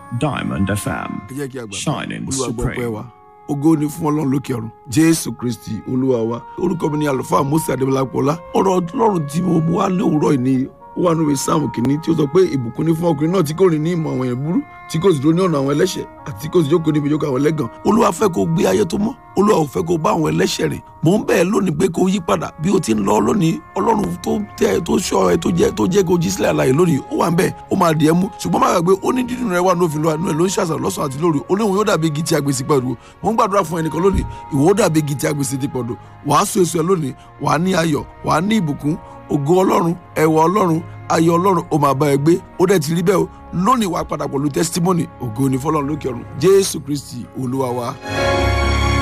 Diamond FM. ẹ jẹ́ kí a gbàgbọ́ Shining olúwa gbọ́ pẹ́ supreme. wa ògo ni fún ọlọ́run lókè ọ̀run jésù kristi olúwa wa orúkọ mi ni àlùfáà mose adébọlápọ̀lá ọ̀rọ̀ ọlọ́run tí mo mú wá ní òwúrọ̀ yìí ni ó wà nínú sáàmù kìíní tí ó sọ pé ìbùkún ní fún ọkùnrin náà tí kò rìn ní ìmọ̀ àwọn èèyàn burú tí kò sì dúró ní ọ̀nà àwọn ẹlẹ́ṣẹ̀ àti tí kò sì jókòó níbi ìjókòó àwọn ẹlẹ́gàn olúwa fẹ́ kó gbé ayé tó mọ́ olúwa ò fẹ́ kó bá àwọn ẹlẹ́ṣẹ̀ rìn mò ń bẹ̀ ẹ́ lónìí pé kó yí padà bí o ti ń lọ lónìí ọlọ́run tó tẹ́ ẹ tó ṣọ́ ẹ tó jẹ́ tó jẹ́ kó jí sílẹ̀ àlàyé lónìí ó wà ń bẹ̀ ó máa dì ẹ́ mú ṣùgbọ́n má gbàgbé ó ní dídùn rẹ wà ní òfin lọ́wọ́ àánú ẹ̀ ló ń ṣàṣà lọ́sàn àti lóru ó léwu yóò dàbí igi tí a gbèsè pẹ̀lú mò ń gbàdúrà fún ẹnìkan lónìí ìwọ ó dàbí igi tí a gbèsè ti pọ̀dọ̀ wàá so èso ẹ lónìí wàá ní ayọ̀ wàá ní ìbùkún ògo ọlọ́run ẹwà ọlọ́run ayọ̀ ọlọ́run ó máa bá ẹ gbé ó dẹ̀ ti rí bẹ́ẹ̀ o lónìí wàá padà pẹ̀lú testimony ògo ni fọlọ́run lókè ọ̀run jésù kristi olúwa wa.